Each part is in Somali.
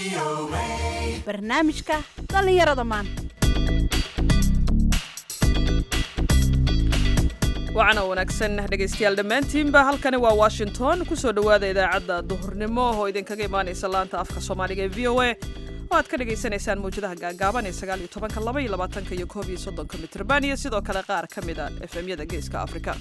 barnaamijka dhallinyarada maanta wacana wanaagsan dhegaystayaal dhammaantiinba halkani waa washington kusoo dhowaada idaacadda duhurnimo oo idinkaga imaanaysa laanta afka soomaaliga ee v o a oo aad ka dhagaysanaysaan mawjadaha gaagaaban ee sagaal iyo tobanka laba iyo labaatanka iyo koob iyo soddonka mitrban iyo sidoo kale qaar ka mid a efemyada geeska afrika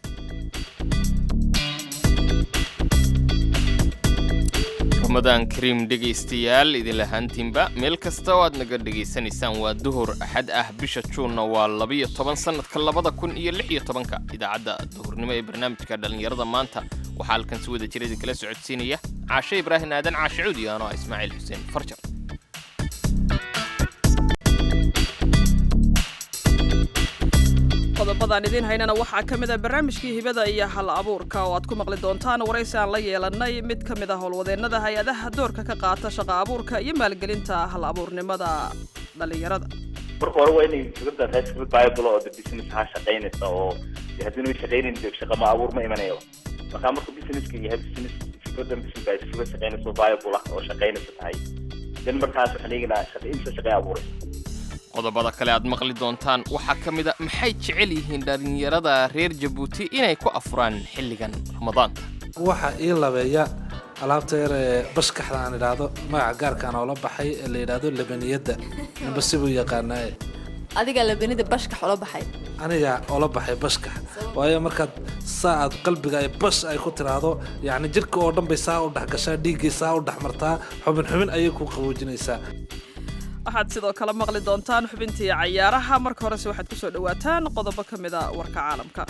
ramadaan kariim dhegaystayaal idinla haantiinba meel kasta oo aad naga dhegaysanaysaan waa duhur axad ah bisha juunna waa labiyo toban sannadka labada kun iyo lix iyo tobanka idaacadda duhurnimo ee barnaamijka dhallinyarada maanta waxaa halkan si wada jira idinkala socodsiinaya caashe ibraahim aadan caashe cuudi ano ah ismaaciil xuseen farjar qodobadaan idiin haynana waxaa ka mid a barnaamijkii hibada iyo hal abuurka oo aad ku maqli doontaan waraysi aan la yeelannay mid ka mid ah howlwadeennada hay-adaha doorka ka qaata shaqa abuurka iyo maalgelinta hal abuurnimada dhallinyarada marka hore waa inay fikrada rasmi bible oo de business ha shaqaynaysa oo de haddii way shaqaynayn de shaqa ma abuur ma imanayo marka marka businesska yahay business fikradan business baa fikrad shaqaynaysa oo bible ah oo shaqaynaysa tahay dan markaas waxaan eegaynaa shaqa imsa shaqay abuuraysa qodobada kale aad maqli doontaan waxaa ka mid a maxay jecel yihiin dhallinyarada reer jabuuti inay ku afuraan xilligan ramadaanka waxa ii labeeya alaabta yar ee bashkaxda aan idhaahdo magaca gaarkaan oola baxay ee la yidhaahdo labaniyadda ninba sibuu yaqaanaaye adiga labanida bashkax ula baxay aniga oola baxay bashkax waayo markaad saa aad qalbiga ay bash ay ku tiraahdo yacni jidhka oo dhan bay saa u dhex gashaa dhiiggii saa u dhex martaa xubin xubin ayay ku qaboojinaysaa waxaad sidoo kale maqli doontaan xubintii cayaaraha marka horese waxaad ku soo dhowaataan qodobo ka mid a warka caalamka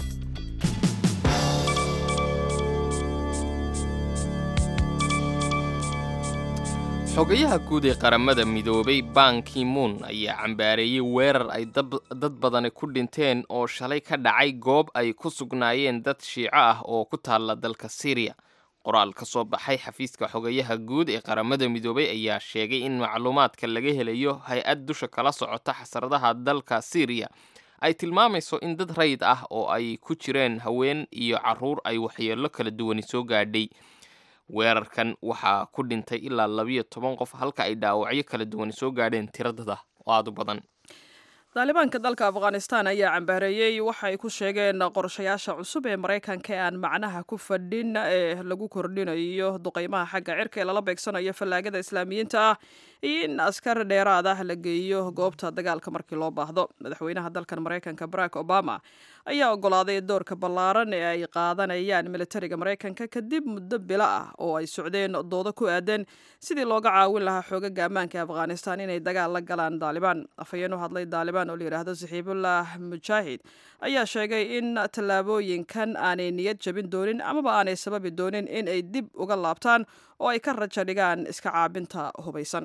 xogayaha guud ee qaramada midoobay ban kimuun ayaa cambaareeyey weerar ay dad badani ku dhinteen oo shalay ka dhacay goob ay ku sugnaayeen dad shiico ah oo ku taalla dalka syriya qoraal ka soo baxay xafiiska xogayaha guud ee qaramada midoobay ayaa sheegay in macluumaadka laga helayo hay-ad dusha kala socota xasradaha dalka syriya ay tilmaamayso in dad rayid ah oo ay ku jireen haween iyo caruur ay waxyeello kala duwani soo gaadhay weerarkan waxaa ku dhintay ilaa labiyo toban qof halka ay dhaawacyo kala duwani soo gaadheen tiradada oo aada u badan daalibaanka dalka afghanistan ayaa cambaareeyey waxay ku sheegeen qorshayaasha cusub ee maraykanka ee aan macnaha ku fadhin ee lagu kordhinayo duqeymaha xagga cirka ee lala beegsanayo fallaagada islaamiyiinta ah iyo in askar dheeraad ah la geeyo goobta dagaalka markii loo baahdo madaxweynaha dalkan maraykanka barack obama ayaa ogolaaday doorka ballaaran ee ay qaadanayaan militariga maraykanka kadib muddo bilo ah oo ay socdeen doodo ku aadan sidii looga caawin lahaa xoogaga ammaanka ee afghanistan inay dagaal la galaan daalibaan afhayeen u hadlay daalibaan oo la yidhaahdo saxiibullah mujaahid ayaa sheegay in tallaabooyinkan aanay niyad jabin doonin amaba aanay sababi doonin in ay dib uga laabtaan oo ay ka rajo dhigaan iska caabinta hubaysan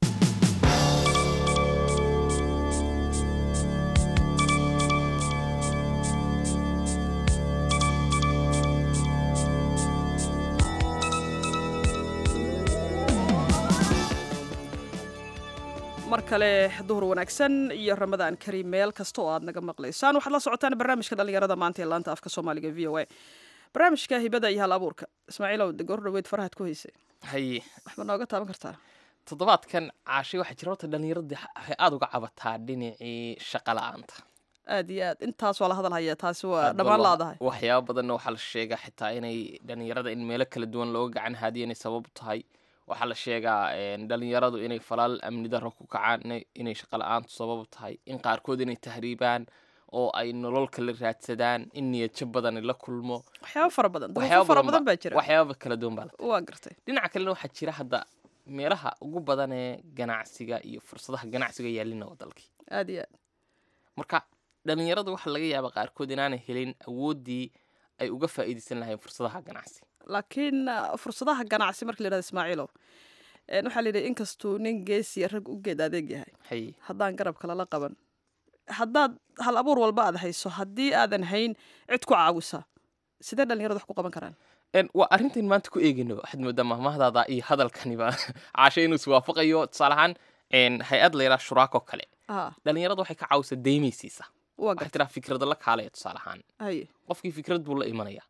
mar kale duhur wanaagsan iyo ramadaan kariim meel kasta oo aad naga maqlaysaan waxaad la socotaan barnaamijka dhallinyarada maanta ee laanta afka soomaaliga v o a barnaamijka hibada iyo hal abuurka ismaaciilow de goor dhaweyd farahaad ku haysay haye waxba nooga taaban kartaa toddobaadkan caashay waxaa jira horta dhallinyaradii waxay aada uga cabataa dhinacii shaqa la-aanta aad iyo aad intaas waa la hadal hayaa taasi waa dhammaan laadahay waxyaaba badanna waxaa la sheegaa xitaa inay dhallinyarada in meelo kala duwan looga gacan haadiyo inay sabab tahay waxaa la sheegaa dhalinyaradu inay falaal amni darro ku kacaan inay shaqa la-aantu sabab tahay in qaarkood inay tahriibaan oo ay nolol kala raadsadaan in niyadjab badani la kulmo waxyaaba fara badan duruufo fara badan baa jira waxyaaba kala duwan baa waa gartay dhinaca kalena waxaa jira hadda meelaha ugu badan ee ganacsiga iyo fursadaha ganacsiga yaalina waa dalkii aad iyo aad marka dhalinyaradu waxaa laga yaabaa qaarkood inaanay helin awooddii ay uga faa'iidaysan lahayn fursadaha ganacsi laakiin fursadaha ganacsi marka la yidhahdo ismaaciilow waxaa la yidhi inkastuu nin geesiya rag u geed adeeg yahay haye haddaan garabka lala qaban haddaad hal abuur walba aad hayso haddii aadan hayn cid ku caawisa sidee dhalinyarada wax ku qaban karaan waa arrintan maanta ku eegayno waxaad moodaa mahmahdaada iyo hadalkaniba caashe inuu iswaafaqayo tusaale ahaan hay-ad layidhaha shuraako kale aa dhalinyarada waxay ka caawisaa deymaysiisa waa waxay garta tiraa fikrada la kaalaya tusaale ahaan haye qofkii fikrad buu la imanaya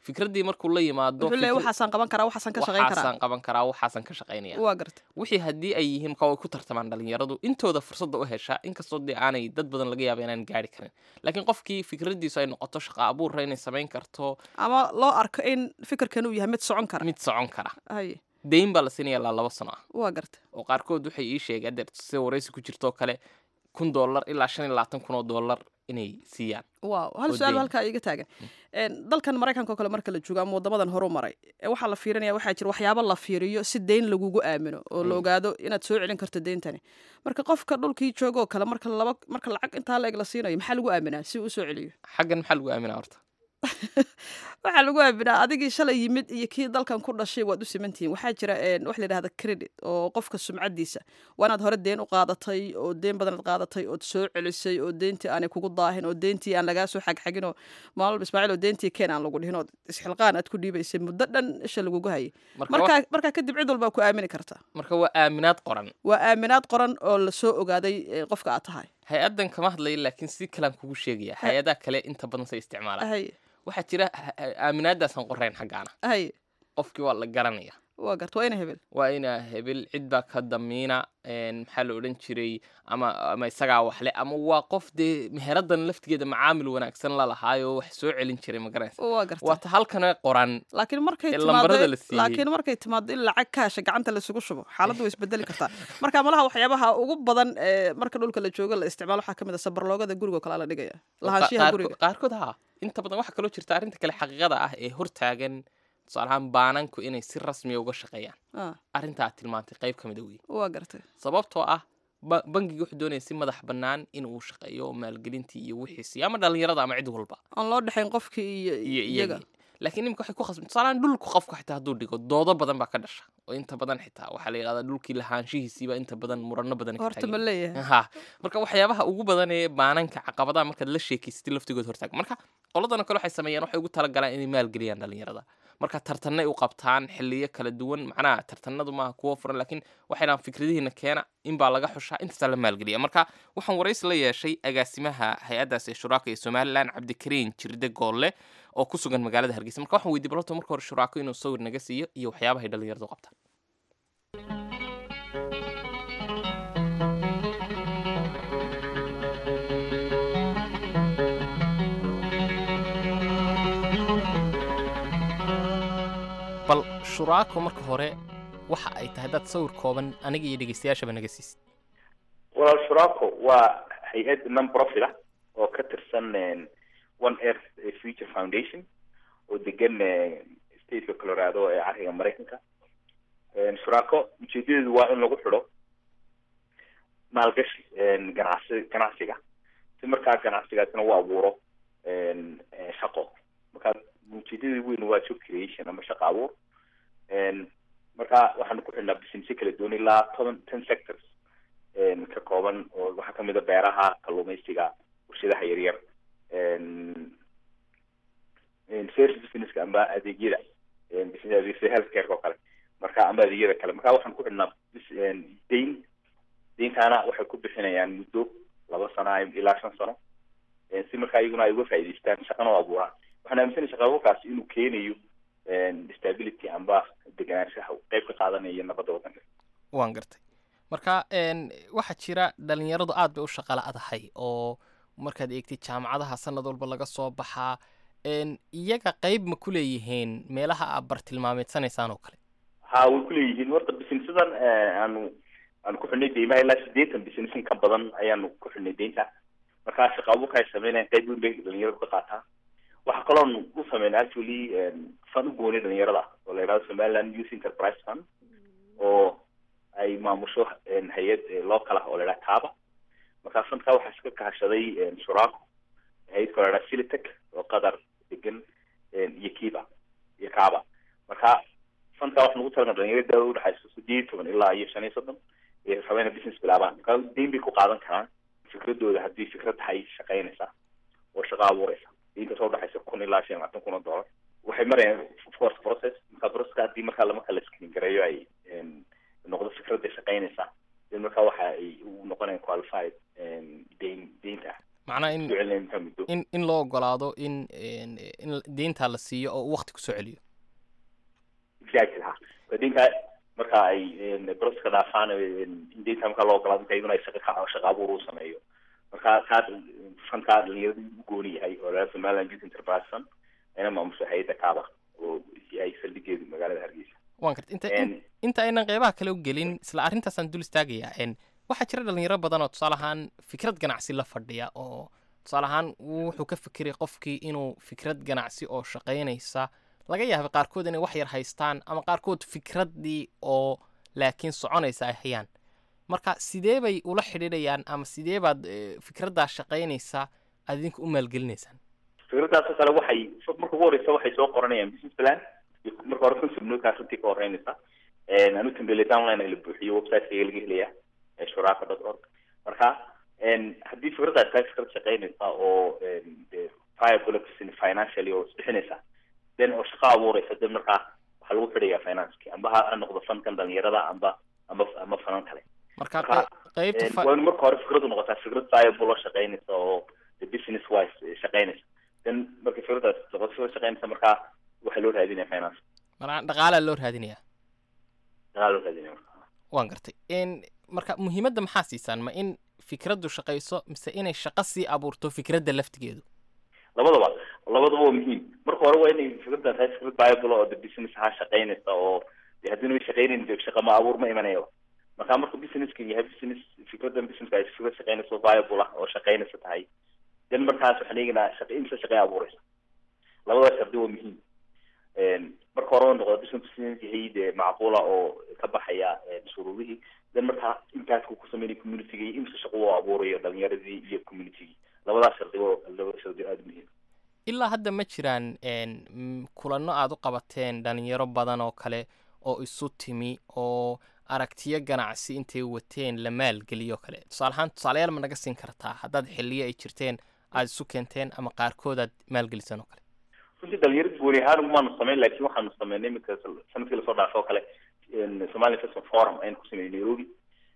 fikraddii markuu la yimaado wuxuu leeyahay fikri- waxaasaan qaban karaa waxaasaan ka shaqayn karaa waxaasaan qaban karaa waxaasaan ka shaqaynaya waa garta wixii haddii ay yihiin marka way ku tartamaan dhalinyaradu intooda fursadda u heshaa inkastoo dee aanay dad badan laga yaaba inaan gaari karin laakiin qofkii fikraddiisu ay noqoto shaqa abuurra inay samayn karto ama loo arko in fikirkan uu yahay mid socon kara mid socon kara haye deyn baa la siinaya ilaa laba sano ah waa garta oo qaarkood waxay ii sheegeen adeer sida waraysi ku jirtoo kale kun dollar ilaa shan iyo labaatan kun oo dollar inay siiyaan waaw hal oo su-aal deyn. halkaa iiga taagan Een, dalkan maraykanka oo kale marka la joogo ama wadamadan horu maray ee waxaa la fiirinaya waxaa jira waxyaabo la fiiriyo si deyn lagugu aamino oo la Mm. ogaado inaad soo celin karto deyntani marka qofka dhulkii joogo oo kale marka laba marka lacag intaa la eg la siinayo maxaa lagu aaminaa si uu u soo celiyo xaggan maxaa lagu aaminaa horta waxaa lagu aaminaa adigii shalay yimid iyo kii dalkan ku dhashay waad u simantihiin waxaa jira een, wax la yidhahda credit oo qofka sumcadiisa waa inaad hore deen u qaadatay oo deen badanaad qaadatay ood soo celisay oo deentii aanay kugu daahin oo deentii aan lagaa soo xagxagin oo maalba ismaaciil oo deentii keen aan lagu dhihin oo isxilqaan aad ku dhiibaysay muddo dhan isha lagugu hayay marka wa- markaa markaa kadib cid walbaa ku aamini karta marka waa aaminaad qoran waa aaminaad qoran oo lasoo ogaaday ee, qofka aad tahay hay-addan kama hadlaya laakiin si kalaan kugu sheegaya hay-adaha kale inta badan say isticmaalaan hay waxaa jira ha- ha- aaminaadaasaan qorayn xaggaana hay qofkii waa la garanaya waa garta waa ina hebel waa inaa hebel cid baa ka damiina een, maxaa la odhan jiray ama ama isagaa waxle ama waa qof dee meheradan laftigeeda macaamil wanaagsan la lahaayo wax soo celin jiray ma garanaysa waa garta waa ta halkana qoran laakiin markay ee timaado lambarada la siiyey. laakiin markay timaado in lacag kaasha gacanta laisugu shubo xaaladdu way isbedeli kartaa marka malaha waxyaabaha ugu badan ee marka dhulka la joogo la isticmaalo waxaa kamid a sabarloogada guriga oo kale la dhigaya lahaanshiyaha qaarko- guriga qaarkood haa inta badan waxaa kaloo jirta arrinta kale xaqiiqada ah ee hortaagan tusaale ahaan baananku inay si rasmiya uga shaqeeyaan Ah, arrinta aad tilmaantay qayb ka mid a wey waa gartay sababtoo ah ba- bangiga wuxuu doonaya si madax bannaan inuu shaqeeyo oo maalgelintii iyo wixiisii ama dhallinyarada ama cid walba aan loo dhexayn qofkii iyo iyo iyaga iyagii laakiin imika waxay ku khasban tusaalaan dhulku qofka xitaa hadduu dhigo doodo badan baa ka dhasha oo inta badan xitaa waxaa la yidhahdaa dhulkii lahaanshihiisiiba inta badan murano badan ka horta ma taagan leeyahay ha marka waxyaabaha ugu badan ee baananka caqabadaha markaad la sheekeysatay laftigood hortaag marka qoladana kale waxay sameeyaan waxay ugu talagalaan inay maalgeliyaan dhallinyarada marka tartanay u qabtaan xiliyo kala duwan macnaha tartanadu maaha kuwo furan laakiin waxay dhahaan fikradihiina keena in baa laga xushaa intaasaa la maalgeliya marka waxaan waraysi la yeeshay agaasimaha hay-addaas ee shuraaka ee somalilan cabdikariin jirde goolle oo ku sugan magaalada hargeysa marka waxaan weydiy balto marka hore shuraako inuu sawir naga siiyo iyo waxyaabahay dhallinyaradu qabtaan bal shuraako marka hore waxa ay tahay dad sawir kooban aniga iyo dhegeystayaashaba naga siisid walaal shuraako waa hay-ad non profit ah oo ka tirsan een, one earth eh, future foundation oo degan eh, stateka colorado ee cariga maraykanka Een, shuraako ujeedadeedu waa in lagu xidho maalgashi een, ganacsi ganacsiga si markaa ganacsigaasina u abuuro een, eh, shaqo marka ujeedadeedu weyn waa job creation ama shaqo abuur Een, marka waxaanu ku xidhnaa businessyo kala duwan ilaa toban ten sectors een, ka kooban oo waxaa kamid a beeraha kalluumaysiga warshadaha yaryar een, een, service businesska amba adeegyada een, business adeegyada healthcare oo kale marka amba adeegyada kale marka waxaan ku xidhnaa bis- een, deyn deyntaana waxay ku bixinayaan muddo laba sano ay- ilaa shan sano Een, si markaa iyaguna ay uga faa'iidaystaan shaqana u abuuraan waxaan aaminsanay shaqa abuurkaasi inuu keenayo een, stability amba deganaanshaha uu qayb ka qaadanaya nabadda waddanka waan gartay marka een, waxaa jira dhalinyaradu aad bay u shaqala adahay oo markaad eegtid jaamacadaha sanad walba laga soo baxaa een, iyaga qayb ma ku leeyihiin meelaha aad bartilmaameedsanaysaan oo kale ha way kuleeyihiin horta businessadan eh, aanu aanu ku xidhnay deymaha ilaa sideetan business in ka badan ayaanu ku xidhnay deynta markaa shaqa abuurka ay sameynayaan qayb weyn bay dhalinyaradu ka qaataa waxaa kaloon u sameynay actually fan u goonay dhalinyarada oo la yidhahdo somaliland youth enterprise fund oo ay maamusho een, hay-ad eh, local ah oo la yidhaha kaaba markaa fundka waxaa iska kahashaday een, shuraako hay-ad kaloo la yidhaha silitec oo qatar degan een, iyo kiba iyo kaaba marka fundka waxaa lagu talagalay dhalinyarada daawada udhexaysa sideed iyo toban ilaa iyo shan iyo soddon ee rabeen business bilaabaan marka deyn bay ku qaadan karaan fikradooda haddii fikrad tahay shaqaynaysa oo shaqo abuuraysa deynta soo udhexaysa kun ilaa shan iyo labaatan kun oo dollar waxay marayaan of course process marka processka haddii markaa lama kala screen gareeyo ay een, noqdo fikradda shaqaynaysa then marka waxa ay u noqonayaan qualified een, deyn deynta macnaha in soo celinaya intaa muddo in in loo ogolaado in in in deynta la siiyo oo uu waqti kusoo celiyo exactly ha deynta marka ay broska dhaafaan in deynta marka loo ogolaado inta iyaduna ay shaqa ka shaqa abuur u sameeyo marka kaas fankaa dhalinyarada u gooni yahay oo laga somaliland youth enterprise fund ayna maamusho hay-adda kaaba oo yahay saldhigeedu magaalada hargeysa waan karta inta En, inta aynan qeybaha kale u gelin isla arrintaasaan dul istaagayaa n waxaa jira dhalinyaro badan oo tusaale ahaan fikrad ganacsi la fadhiya oo tusaale ahaan wuxuu ka fikiray qofkii inuu fikrad ganacsi oo shaqaynaysa laga yaaba qaarkood inay wax yar haystaan ama qaarkood fikraddii oo laakiin soconaysa ay hayaan marka sidee bay ula xidhiidhayaan ama sidee baad eh, fikraddaa shaqaynaysa aad idinku u maalgelinaysaan fikradaas oo kale waxay marka ugu horeysa waxay soo qoranayaan business plan iyo marka hore concept notekaa runtii ka horeynaysa anu tambele downline ay la buuxiyo websiteka laga helaya ee shuraaka dot org marka haddii fikradaas tahay fikrad shaqeynaysa oo de viable financially oo isbixinaysa then oo shaqo abuuraysa de markaa waxaa lagu xidhaya financeki amba ha ha noqdo fankan dhalinyarada amba amba ama fanan kale marka Marka, qey- qeybta fa- waa in marka hore fikradu noqotaa fikrad viable oo shaqeynaysa oo the business wise eh, shaqeynaysa then marka fikradaas noqoto fikrad shaqeynaysa markaa waxaa loo raadinaya finance marka dhaqaalaa loo raadinayaa dagaal loo raadinaya marka waan gartay n marka muhiimadda maxaa siisaan ma in fikraddu shaqayso mise inay shaqo sii abuurto fikradda laftigeedu labadaba labadaba waa muhiim marka hore waa inay fikrada tahay fikrad viable oo the business ha shaqeynaysa oo de haddii way shaqeynayn de shaqa ma abuur ma imanayo marka marka businesska yahay business fikradan businesska ay fikrad shaqeynaysa oo viable ah oo shaqeynaysa tahay then markaas waxaan eegaynaa shaqa imsa shaqey abuuraysa labada shardi waa muhiim marka hore waa noqda business business yahay dee macquula oo ka baxaya shuruudihii then markaa impactku ku sameynaya communitiga iyo imsa shaqo uu abuurayo dhalinyaradii iyo communitygii labadaas shardi waa labada shardi aada muhiim ilaa hadda ma jiraan n m- kulanno aad u qabateen dhalinyaro badan oo kale oo isu timi oo aragtiyo ganacsi intay wateen la maalgeliyo kale tusaale ahaan tusaalayaal ma naga siin kartaa haddaad xilliyo ay jirteen aad isu keenteen ama qaarkood aad maalgeliseen oo kale runtii dhalinyarada gooni ahaan umaanu samayn laakiin waxaanu sameynay iminka sanadkii lasoo dhaafo oo kale somali investment forum aynu ku sameynay nairobi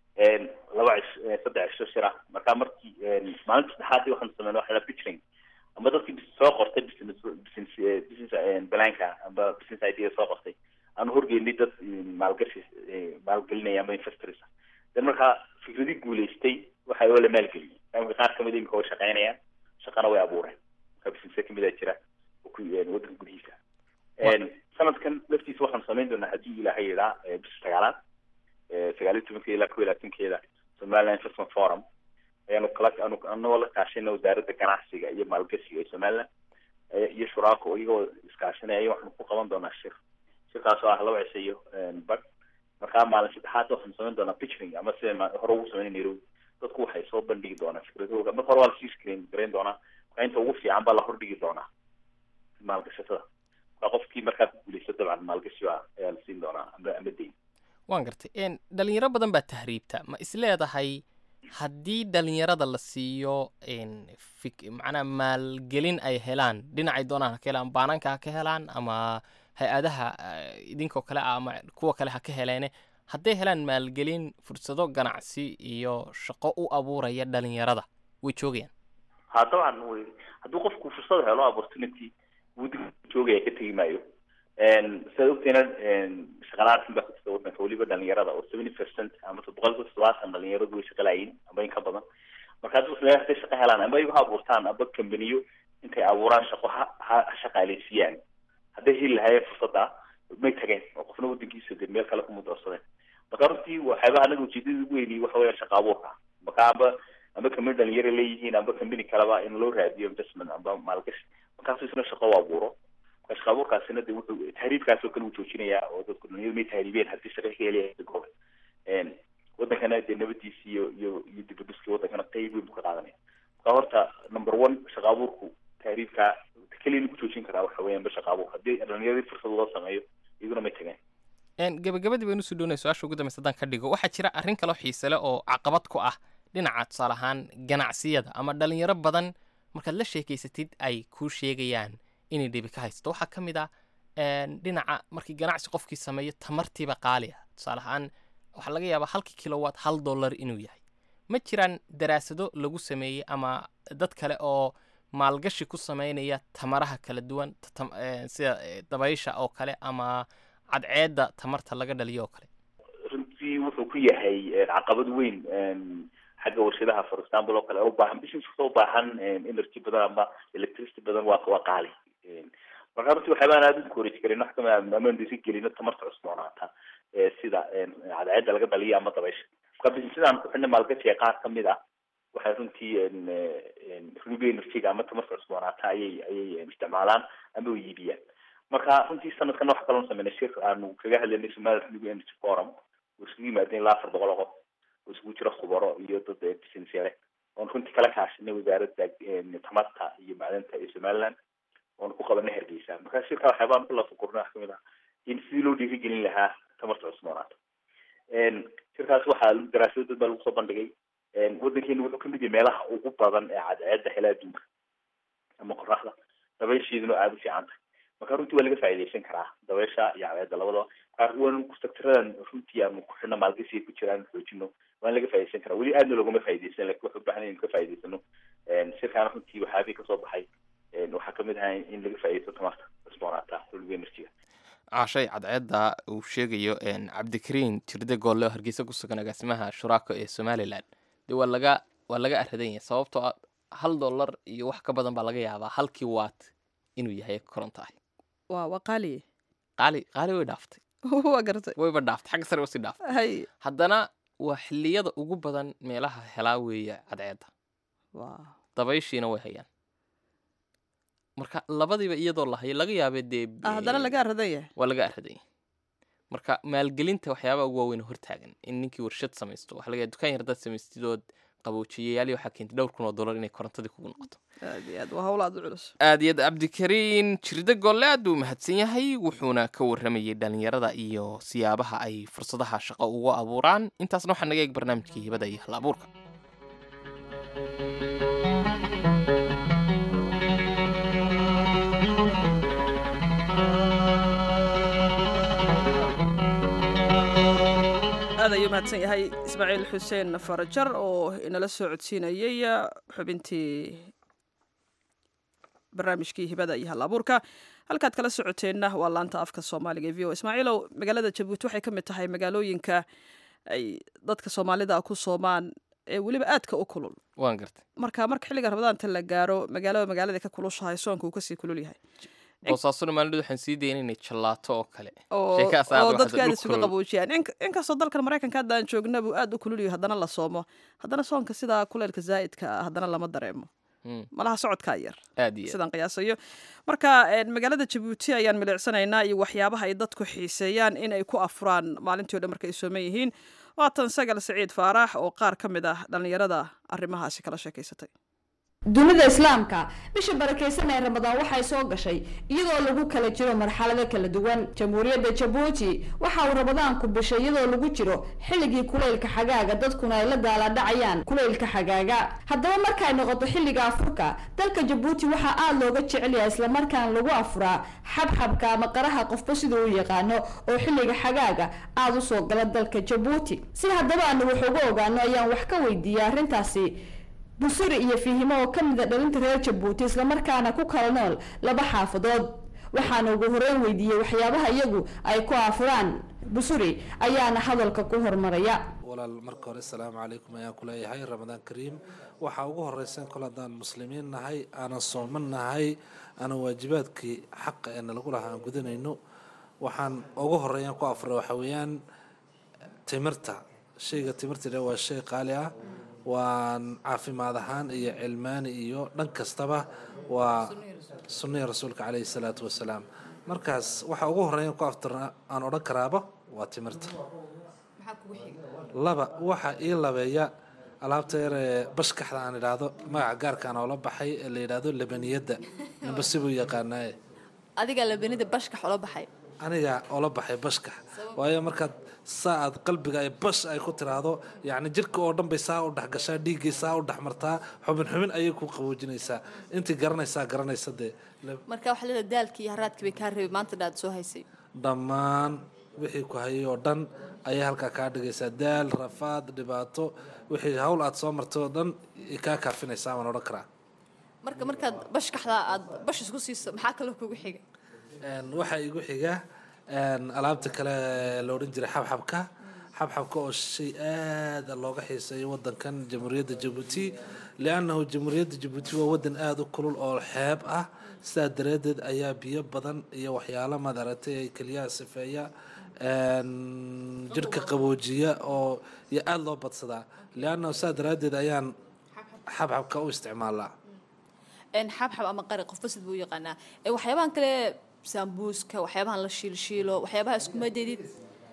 laba cish saddex cisho shir ah marka markii maalinta saddexaadii waxaanu sameynay waxa la pitching amba dadkii bis- soo qortay business business eh, business eh, blanka amba business idea soo qortay aanu horgeynay dad eh, maalgashi eh, maalgelinaya amba investors ah dan markaa fikradii guuleystay waxa oo la maalgeliyay imika qaar kamid imika way shaqeynayaan shaqana way abuureen marka business kamid a jira oo ku eh, wadanka gudihiisa sanadkan laftiisa waxaan samayn doonaa haddii ilaahay yidhaa eh, bisha sagaalaad eh, sagaal iyo tobankeeda ilaa kow iyo labaatankeeda somaliland investment forum ayaanu kala anu anagoo la kaashayna wasaaradda ganacsiga iyo maalgashiga ee somaliland eh, iyo shuraako iyagoo iskaashanaya waxaanu ku qaban doonaa shir shirkaas oo ah laba cisho iyo bad markaa maalin saddexaad waxaanu samayn doonaa pitching ama sida ma- hore ugu sameynay nairobi dadku waxay soo bandhigi doonaa fikradooda marka hore waa lasii screen garayn doonaa marka inta ugu fiican baa la hordhigi doonaa maalgashatada marka qofkii markaa ku guuleysto dabcan maalgashi baa ayaa la siin doonaa ama ama deyn waan gartay n dhalinyaro badan baa tahriibta ma isleedahay haddii dhalinyarada la siiyo n fik macnaha maalgelin ay helaan dhinacay doonaan ha ka helaan baananka ha ka helaan ama hay-adaha eh, idinkoo kale ah ama kuwa kale ha ka heleene hadday helaan maalgelin fursado ganacsi iyo shaqo u abuuraya dhalinyarada way joogayaan ha dabcan way hadduu qofku fursad helo opportunity wuu dib u joogaya ka tegi maayo sidaad ogteena shaqalaarkan baa ku jirta wadanka weliba dhalinyarada oo seventy percent ama boqolkiiba toddobaatan dhalinyaradu way shaqalaayiin amba in ka badan marka haddii wax hadday shaqo helaan amba iyagu ha abuurtaan amba kambaniyo intay abuuraan shaqo ha ha ha shaqaaleysiiyaan hadday heli lahaayeen fursadda may tageen oo qofna wadankiisa dee meel kale kuma doorsadeen marka runtii waxyaabaha anaga ujeedada ugu weyni waxa weeyaan shaqo abuurka marka amba amba kambani dhalinyaro leeyihiin amba kambani kaleba in loo raadiyo investment amba maalgashi markaasu isna shaqo u abuuro marka shaqo abuurkaasina de wuxuu tahriibkaas oo kale uu joojinayaa oo dadku dhalinyaro may tahriibeen haddii shaqo ka helaya gooba wadankana dee nabadiisi iyo iyo iyo dibadhiskii wadankana qeyb weyn buu ka qaadanaya marka horta number one shaqo abuurku tahriibka keliya lagu joojin karaa waxa weeyaan ba shaqo abuur haddii dhalinyaradii fursad loo sameeyo iyaguna may tageen n gabagabadii baynu usoo dhownay su-aasha ugu dambaysa haddaan ka dhigo waxaa jira arrin kaloo xiise leh oo caqabad ku ah dhinaca tusaale ahaan ganacsiyada ama dhalinyaro badan markaad la sheekeysatid ay kuu sheegayaan inay dhibi ka haysato waxaa ka mid ah n dhinaca markii ganacsi qofkii sameeyo tamartiiba qaali ah tusaale ahaan waxaa laga yaabaa halkii kilowatt hal dollar inuu yahay ma jiraan daraasado lagu sameeyey ama dad kale oo maalgashi ku sameynaya tamaraha kala duwan ta- tam- eh, sida eh, dabaysha oo kale ama cadceedda tamarta laga dhaliyo oo kale runtii wuxuu ku yahay eh, caqabad weyn em, xagga warshadaha for example oo kale oo ubaahan business kasta ubaahan em, energy badan ama electricity badan waa waa qaali Em, marka runtii waxyaabaan aada u encourage karin wax kamid ah amaan disi gelino tamarta cusboonaata ee sida em, cadceedda laga dhaliyo ama dabaysha marka businessadaan ku xidhnay maalgashiga qaar kamid ah waxay runtii em, eh, em, renewable energy-ga ama tamarta cusboonaata ayay ayay em, isticmaalaan ama u iibiyaan marka runtii sanadkan waxa kaloo sameynay shir aanu kaga hadlaynay somali renewable energy forum oo isugu yimaadeen ilaa afar boqol oo qof oo isugu jira khubaro iyo dad eh, business yare oon runtii kala kaashanay wasaaradda em, tamarta iyo macdanta ee somaliland oon ku qabanay hargeysa marka shirka waxyaabaan ku lafagurnay wax kamid ah in sidii loo dhiirigelin lahaa tamarta cusboonaata En, shirkaas waxaa daraasado dad baa lagu soo bandhigay En, waddankeena wuxuu kamid yahay meelaha ugu badan ee cadceedda hela adduunka ama qoraxda dabaysheeduna aada u fiican tahay marka runtii waa laga faa'iidaysan karaa dabaysha iyo cadceedda labadaba qaar waan sectaradan runtii aanu ku xidhna maalgashiga ku jiraan xoojino waan laga faa'iidaysan karaa weli aadna loogama faa'iidaysan lakin waxu baahan in ka faa'iidaysano En, shirkaana runtii waxyaabihii kasoo baxay En, waxaa kamid ahaa in laga faa'iidaysto tamarta cusboonaata renewable energy-ga cashay cadceedda uu sheegayo een, cabdikariin jirde goolle oo hargeysa ku sugan agaasimaha shuraako ee somalilan dee waa laga waa laga aradan yahay sababtoo ah hal dollar iyo wax ka badan baa laga yaabaa halkii waat inuu yahay koronto ah waa waa qaaliye qaali qaali way dhaaftay waa garatay wayba dhaaftay xagga sare wasii dhaaftay hay haddana waa xilliyada ugu badan meelaha helaa weeye cadceedda waa dabayshiina way hayaan marka labadiiba iyadoo la hayo laga yaabee dee ah, haddana laga aradan yahay waa laga aradan yahay marka maalgelinta waxyaabaha ugu waaweyn oo hortaagan in ninkii warshad samaysto waxa laga yaaba dukaan yar haddaad samaystidood qaboojiyayaali waxaa keentay dhowr kun oo dollar inay korontadii kugu noqoto aad iyo aad waa hawl aad u culus aad iyo aad cabdikariin jirde golle aad buu mahadsan yahay wuxuuna ka warramayay dhalinyarada iyo siyaabaha ay fursadaha shaqo ugu abuuraan intaasna waxaa naga eeg barnaamijkii hibada iyo hal abuurka aad ayuu mahadsan yahay ismaaciil xuseen farajar oo inala soo codsiinayay xubintii barnaamijkii hibada iyo hal abuurka halkaad kala socoteenna waa laanta afka soomaaliga ee v o ismaaciilow magaalada jabuuti waxay ka mid tahay magaalooyinka ay dadka soomaalida ku soomaan ee weliba aadka u kulul waan gartay marka marka xilliga rabadaanta la gaaro magaalada magaalada ka kulushahay soonka uu kasii kulul yahay boosaasuna maalin waxaan sii daynaynay jalaato oo kale oo Sheekahaas aad oo u dadka xada- aad dhul isuga kulul. qaboojiyaan In- inkastoo dalkan maraykanka hadda aan joogna buu aad u kululyahay haddana la soomo haddana soonka sidaa kuleylka zaa'idka ah haddana lama dareemo Mm, malaha socodkaa yar aad iyo aad. sidaan qiyaasayo marka een, magaalada jabuuti ayaan milicsanaynaa iyo waxyaabaha ay dadku xiiseeyaan in ay ku afuraan maalintii o dhan marka ay sooman yihiin waatan sagal siciid faarax oo qaar ka mid ah dhallinyarada arrimahaasi kala sheekaysatay dunida islaamka bisha barakaysan ee ramadaan waxay soo gashay iyadoo lagu kala jiro marxalado kala duwan jamhuuriyadda jabuuti waxa uu ramadaanku bishay iyadoo lagu jiro xilligii kuleylka xagaaga dadkuna ay la daalaadhacayaan kuleylka xagaaga haddaba markay noqoto xilliga afurka dalka jabuuti waxaa aada looga jecel yahay islamarkaan lagu afuraa xabxabka ama qaraha qofba siduu u yaqaano oo xilliga xagaaga aada u soo gala dalka jabuuti si haddaba aanu wax uga ogaano ayaan wax ka weydiiyay arrintaasi busuri iyo fiihimo oo ka mid a dhalinta reer jabuuti islamarkaana ku kala nool laba xaafadood waxaana ugu horeyn weydiiyey waxyaabaha iyagu ay ku aafuraan busuri ayaana hadalka ku hormaraya walaal marka hore asalaamu calaykum ayaan ku leeyahay ramadaan kariim waxaa ugu horeysa kol haddaan muslimiin nahay aanan sooman nahay aanan waajibaadkii xaqa ee nalagu lahaa aan gudanayno waxaan ugu horeeyaan ku afura waxa weeyaan timirta shayga timirta dha waa shay qaali ah waan caafimaad ahaan iyo cilmaani iyo dhan kastaba waa sunnihii rasuulka caleyhi salaatu wasalaam markaas waxa ugu horeeyan ku aftirna aan odhan karaaba waa timirta laba waxa ii labeeya alaabta yar ee bashkaxda aan idhaahdo magaca gaarkaan oola baxay ee la yidhaahdo labaniyadda ninba sibuu yaqaanaaye adiga labanida bashkax ula baxay aniga oola baxay bashkax waayo markaad saa aad qalbiga ay bash ay ku tiraahdo yacni jirka oo dhan bay saa u dhex gashaa dhiiggay saa u dhex martaa xubin xubin ayay ku qaboojinaysaa intii garanaysaa garanaysa dee La- marka waxaa leedahay daalkii iyo haraadkii bay kaa reebay maanta dhaad soo haysay dhammaan wixii ku hayay oo dhan ayay halkaa kaa dhigaysaa daal rafaad dhibaato wixii hawl aad soo martay oo dhan kaa kaafinaysaa waan odhan karaa marka markaad bashkaxda aad bash isku siiso maxaa kaloo kugu xiga waxaa igu xiga alaabta kale la odhan jiray xabxabka xabxabka oo shay aada looga xiiseeyo wadankan jamhuuriyadda jabuuti liannahu jamhuuriyadda jabuuti waa wadan aada u kulul oo xeeb ah sidaa daraaddeed ayaa biyo badan iyo waxyaalo madaragtay ay keliyaha sifeeya jirhka qaboojiya oo iyo aada loo badsadaa liannahu sidaa daraaddeed ayaan xabxabka u isticmaalaa xabxab ama qari qofba sid buu u yaqaanaa waxyaabahan kale saambuuska waxyaabahan la shiilshiilo waxyaabaha iskuma deedid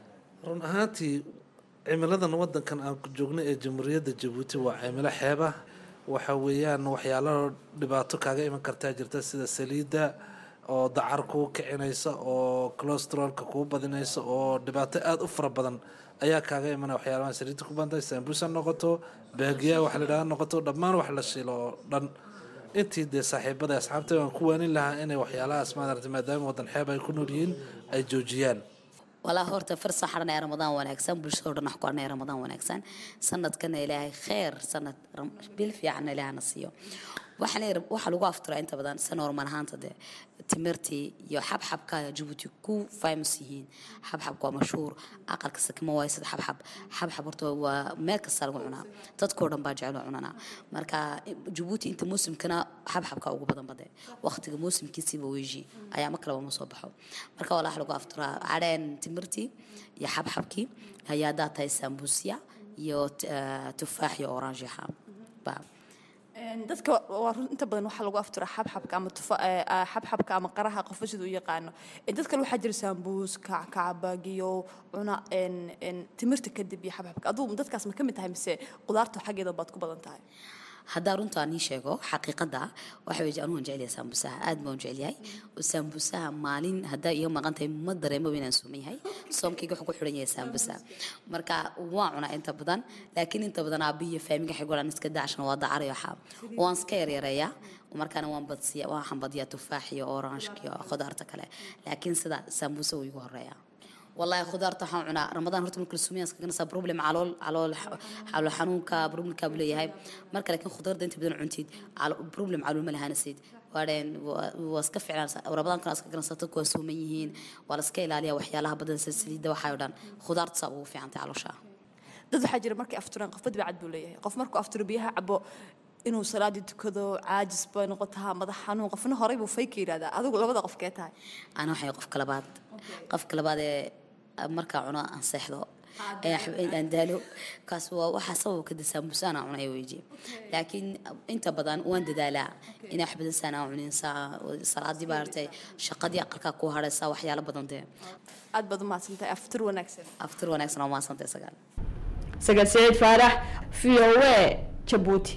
run ahaantii cimiladan wadankan aan ku joogno ee jamhuuriyadda jabuuti waa cimilo xeeba waxa weeyaan waxyaalo dhibaato kaaga iman kartaa jirta sida saliidda oo dacar kuu kicinaysa oo colostrolka kuu badinaysa oo dhibaato aada u fara badan ayaa kaaga imanaya waxyaalahan saliidda ku bantahay saambuus ha noqoto baagiya wax la yidhaha noqoto dhammaan wax la shiilo oo dhan intii dee saaxiibada asxaabta waan ku waanin lahaa inay waxyaalahaas maaragtay maadaama wadan xeeb ay ku nool yihiin ay joojiyaan walaa horta farsa xaran ee ramadaan wanaagsan bulshada oo dhan wax ku arnay ramadaan wanaagsan sanadkana ilaahay kheer sanad bil fiicanna ilaahana siiyo waxaan waxaa lagu afturaa inta badan sa normal ahaanta dee timirtii iyo xabxabka jabuuti ku famous yihiin xabxabka waa mashhuur aqalka sakma waayo sida xabxab xabxab horta waa meel kasta lagu cunaa dadkoo dhan baa jecel cunana marka jabuuti inta muusimkana xabxabka ugu badan bade waqtiga muusimkiisiiba weeji ayaa ma kaleba ma soo baxo marka walaa lagu afturaa cadheen timirtii iyo xabxabkii ayaa hadaa tahay sambuusya iyo tufaax iyo oranjiha baa dadka waa run inta badan waxaa lagu afturaa xabxabka ama tufa xabxabka ama qaraha qofba sida u yaqaano dad kale waxaa jira saambuus kackacabagiyo cuna timirta kadib iyo xabxabka aduu dadkaas ma ka mid tahay mise qudaarta xaggeeda baad ku badan tahay haddaa runta aan ii sheego xaqiiqada waxa weeye anugu jecel saambusaha aad baan jecel yahay saambusaha maalin haddaa iga maqan tahay ma dareemo inaan suuman yahay soomkayga wuxuu ku xidhan yahay saambusa marka waan cunaa inta badan laakiin inta badan aabiyo faamiga xigolan iska daacshana waa dacar iyo waxaa waan iska yaryareeyaa markaana waan badsiya waxaan badiyaa tufaax iyo orange iyo khudaarta kale laakiin sida saambusa wuu igu horeeyaa والله خضار طحن عنا رمضان هرت من كل سوميا سكنا صار بروبلم على على على حنونك بروبلم كابلي هاي مركز لكن خضار دنت بدون عنتيد على بروبلم على الملها نسيد وارين واسكف على رمضان كان اسكنا صارت سوميين ولا سكيل عليها وحيالها بدن سلسلة وحيودان خضار تصابوا في عنتي على شاه dad waxaa jira markay afturaan qof badbacad buu leeyahay qof markuu afturo biyaha cabo inuu salaadii tukado caajis bay noqotaa madax xanuun qofna horey buu fayka yidhahdaa adigu labada qof kee tahay ana waxay qofka labaad qofka labaad ee markaa cuno aan seexdo aan daalo kaas waa waxaa sabab ka saambusaan aan cunay weeji laakiin inta badan waan dadaalaa inaa wax badan saan aan cunin salaadii baa artay shaqadii aqalkaa ku haraysaa waxyaalo badan dee aad baad u mahadsantahay aftur wanaagsan aftur wanaagsan oo mahadsantahay sagaal sagaal saciid faarax v o a jabuuti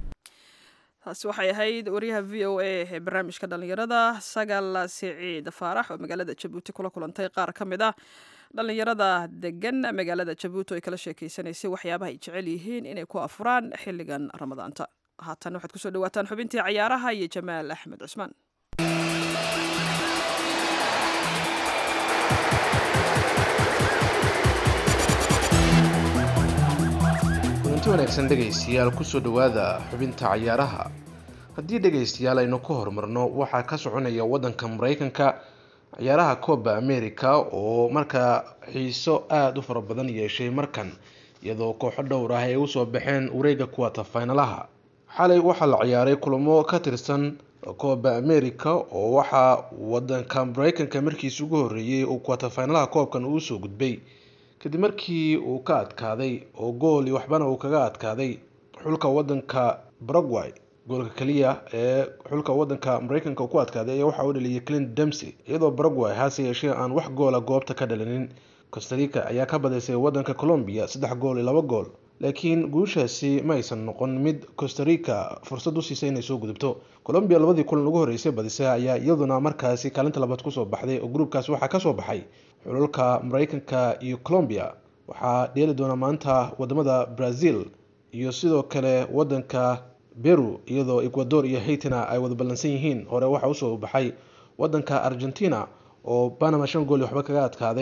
taasi waxay ahayd wariyaha v o a ee barnaamijka dhallinyarada sagaal siciid faarax oo magaalada jabuuti kula kulantay qaar ka mid ah dhallinyarada degan magaalada jabuuti oo ay kala sheekeysanaysay waxyaabaha ay jecel yihiin inay ku afuraan xilligan ramadaanta haatan waxaad kusoo dhawaataan xubintii cayaaraha iyo jamaal axmed cusmaan kulanti wanaagsan dhegaystayaal kusoo dhowaada xubinta cayaaraha haddii dhegaystayaal aynu ka horumarno waxaa ka soconaya waddanka maraykanka ciyaaraha cooba america oo markaa xiiso aada u fara badan yeeshay markan iyadoo kooxo dhowr ah ay usoo baxeen wareega kuwata faynalaha xalay waxaa la ciyaaray kulamo ka tirsan cooba america oo waxaa wadanka maraykanka markiis ugu horeeyey uu kuwata faynalaha koobkan uu soo gudbay kadib markii uu ka adkaaday oo gooli waxbana uu kaga adkaaday xulka wadanka baragway goolka keliya ee xulka wadanka maraykanka ku adkaaday ayaa waxa uu dhaliyay clint demsey iyadoo baragway hase yeeshee aan wax goola goobta ka dhalinin costarica ayaa ka badaysay wadanka colombia saddex gool iyo laba gool laakiin guushaasi ma aysan noqon mid costarica fursad u siisay inay soo gudubto colombia labadii kulan ugu horeysay badisay ayaa iyaduna markaasi kaalinta labaad kusoo baxday oo gruubkaas waxaa kasoo baxay xulalka maraykanka iyo colombia waxaa dheeli doona maanta wadamada brazil iyo sidoo kale wadanka beru iyadoo ecuador iyo haitina ay wada ballansan yihiin hore waxaa usoo baxay wadanka argentina oo panama shan gool waxba kaga adkaaday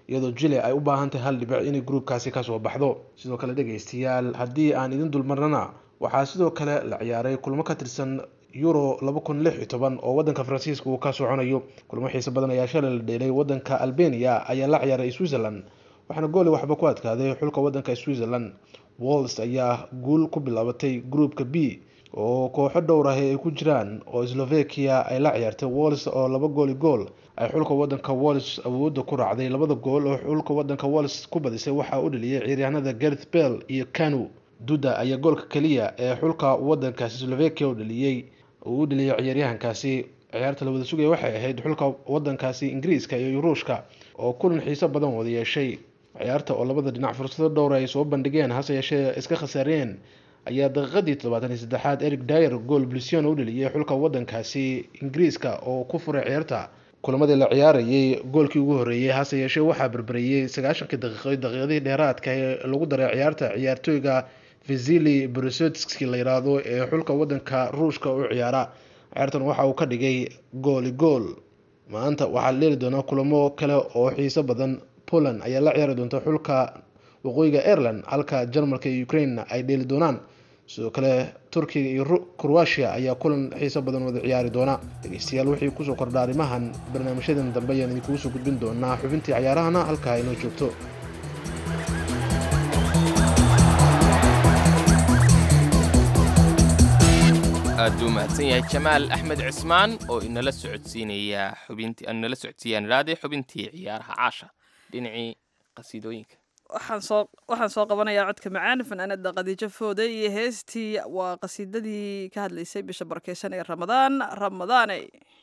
iyadoo jile ay u baahan tahay hal dhibic inay gruubkaasi kasoo baxdo sidoo kale dhegaystayaal haddii aan idin dulmarnana waxaa sidoo kale la ciyaaray kulmo ka tirsan euro laba kun lix iyo toban oo wadanka faransiiska uu ka soconayo kulmo xiise badan ayaa shalay la dheelay wadanka albania ayaa la ciyaaray switzerland waxaana gooli waxba ku adkaaday xulka wadanka switzerland walls ayaa guul ku bilaabatay groupka b oo kooxo dhowr ahi ay ku jiraan oo slovakia ay la ciyaartay walls oo laba gooli gool ay xulka wadanka walls awoodda ku raacday labada gool oo xulka wadanka walls ku badisay waxaa u dhaliyay ciyaaryahanada gareth bell iyo kanu duda ayaa goolka keliya ee xulka wadankaasi slovakia u dhaliyey uu u dhaliyay ciyaaryahankaasi ciyaarta la wada sugaya waxay ahayd xulka wadankaasi ingiriiska iyo ruushka oo kulan xiiso badan wada yeeshay ciyaarta oo labada dhinac fursado dhowr ay soo bandhigeen hase yeeshee iska khasaareen ayaa daqiiqadii toddobaatan iyo saddexaad eric dyer gool blusion u dhaliyay xulka wadankaasi ingiriiska oo ku furay ciyaarta kulamadii la ciyaarayay goolkii ugu horreeyey hase yeeshee waxaa berberiyey sagaashankii daqiiqo daqiiqadii dheeraadka ee lagu daray ciyaarta ciyaartooyga visili brosotski la yiraahdo ee xulka wadanka ruushka u ciyaara ciyaartan waxa uu ka dhigay gooli gool maanta waxaa la leeli doonaa kulamo kale oo xiiso badan poland ayaa la ciyaari doonta xulka waqooyiga ireland halka jarmalka iyo ukraine ay dheeli doonaan sidoo kale turkiga iyo croatia ayaa kulan xiiso badan wada ciyaari doona dhegeystayaal wixii kusoo kordha arrimahan barnaamijyadan dambe ayaan idinkugu soo gudbin doonaa xubintii cayaarahana halkaa inoo joogto aad buu mahadsan yahay jamaal axmed cismaan oo inala socodsiinaya xubintii inala socodsiiyaan idhaahday xubintii ciyaaraha caasha dhinacii qasiidooyinka waxaan soo waxaan soo qabanayaa codka macaan fanaanada khadiijo foode iyo heestii waa qasiidadii ka hadlaysay bisha barkeysan ee ramadaan ramadaane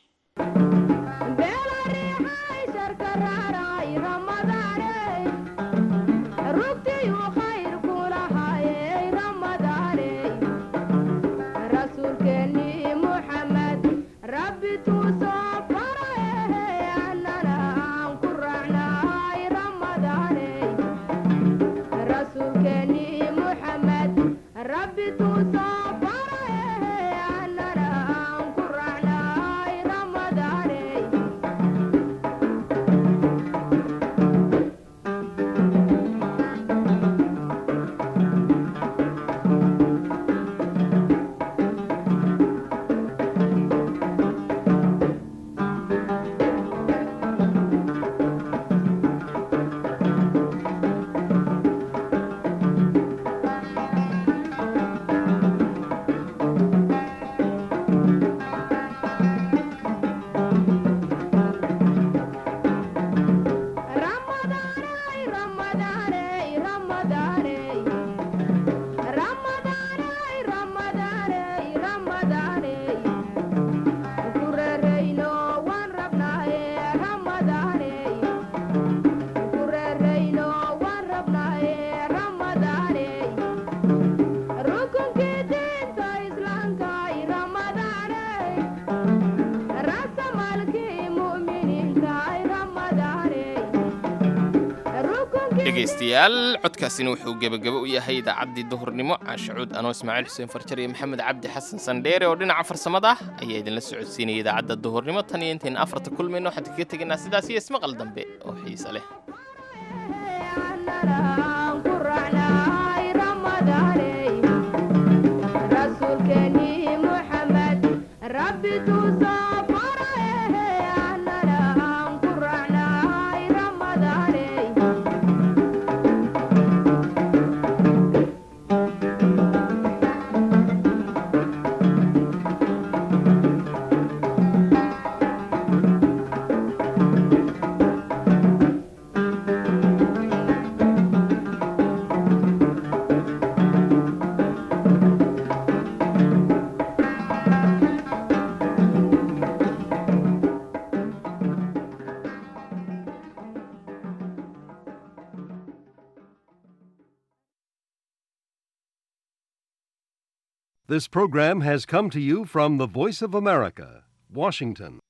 dhegaystayaal codkaasina wuxuu gebagabo u yahay idaacaddii duhurnimo caashacuud anoo ismaaciil xuseen farjar iyo maxamed cabdi xasan sandheere oo dhinaca farsamada ah ayaa idinla socodsiinaya idaacadda duhurnimo tan iyo intayna afarta kulmayno waxaan kaga tegaynaa sidaas iyo ismaqal dambe oo xiise leh This program has come to you from the Voice of America, Washington.